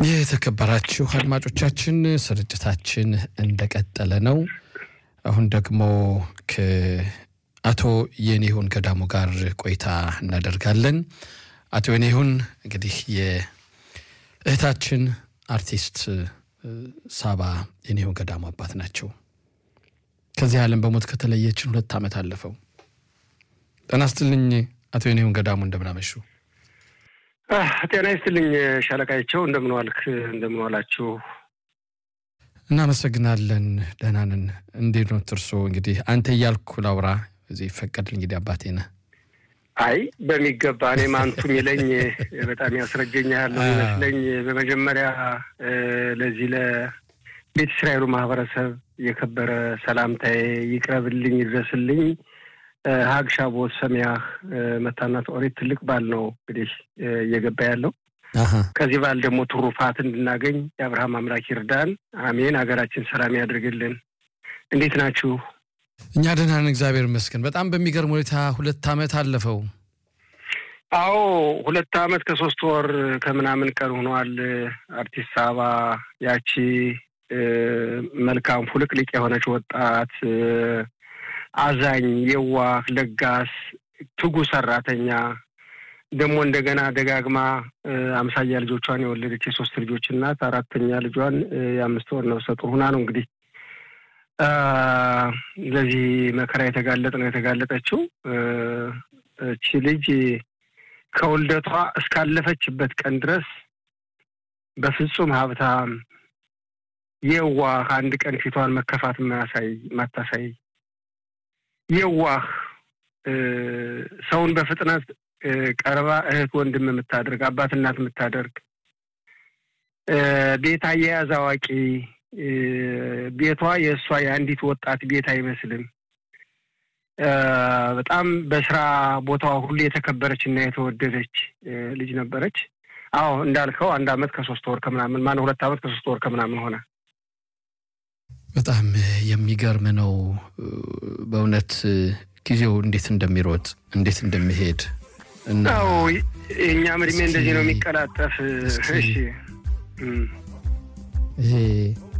የተከበራችሁ አድማጮቻችን ስርጭታችን እንደቀጠለ ነው። አሁን ደግሞ ከአቶ የኔሁን ገዳሙ ጋር ቆይታ እናደርጋለን። አቶ የኔሁን እንግዲህ የእህታችን አርቲስት ሳባ የኔሁን ገዳሙ አባት ናቸው። ከዚህ ዓለም በሞት ከተለየችን ሁለት ዓመት አለፈው። ጤና ይስጥልኝ አቶ የኔሁን ገዳሙ እንደምናመሹ። ጤና ይስጥልኝ ሻለቃቸው፣ እንደምን ዋልክ? እንደምን ዋላችሁ? እናመሰግናለን። ደህና ነን። እንዴት ነው እርሶ? እንግዲህ አንተ እያልኩ ላውራ እዚህ ይፈቀድል። እንግዲህ አባቴ ነህ። አይ በሚገባ እኔም አንቱ የሚለኝ በጣም ያስረጀኛል ነው ይመስለኝ። በመጀመሪያ ለዚህ ለቤተ እስራኤሉ ማህበረሰብ የከበረ ሰላምታዬ ይቅረብልኝ፣ ይድረስልኝ። ሀግ ሻቦት ሰሚያህ መታናት ኦሪት ትልቅ በዓል ነው እንግዲህ እየገባ ያለው። ከዚህ በዓል ደግሞ ትሩፋት እንድናገኝ የአብርሃም አምላክ ይርዳን። አሜን። ሀገራችን ሰላም ያድርግልን። እንዴት ናችሁ? እኛ ደህና ነን፣ እግዚአብሔር ይመስገን። በጣም በሚገርም ሁኔታ ሁለት ዓመት አለፈው። አዎ ሁለት ዓመት ከሶስት ወር ከምናምን ቀን ሆኗል። አርቲስት ሳባ ያቺ መልካም ፉልቅልቅ የሆነች ወጣት አዛኝ፣ የዋህ፣ ለጋስ፣ ትጉ ሰራተኛ ደግሞ እንደገና ደጋግማ አምሳያ ልጆቿን የወለደች የሶስት ልጆች እናት አራተኛ ልጇን የአምስት ወር ነፍሰ ጡር ሁና ነው እንግዲህ ለዚህ መከራ የተጋለጥ ነው የተጋለጠችው። እቺ ልጅ ከውልደቷ እስካለፈችበት ቀን ድረስ በፍጹም ሀብታም፣ የዋህ አንድ ቀን ፊቷን መከፋት ማያሳይ ማታሳይ የዋህ ሰውን በፍጥነት ቀርባ እህት ወንድም የምታደርግ አባት እናት የምታደርግ ቤት አያያዝ አዋቂ ቤቷ የእሷ የአንዲት ወጣት ቤት አይመስልም። በጣም በስራ ቦታዋ ሁሉ የተከበረች እና የተወደደች ልጅ ነበረች። አዎ እንዳልከው አንድ አመት ከሶስት ወር ከምናምን ማነው ሁለት አመት ከሶስት ወር ከምናምን ሆነ። በጣም የሚገርም ነው በእውነት ጊዜው እንዴት እንደሚሮጥ እንዴት እንደሚሄድ እና የእኛም እድሜ እንደዚህ ነው የሚቀላጠፍ። እሺ ይሄ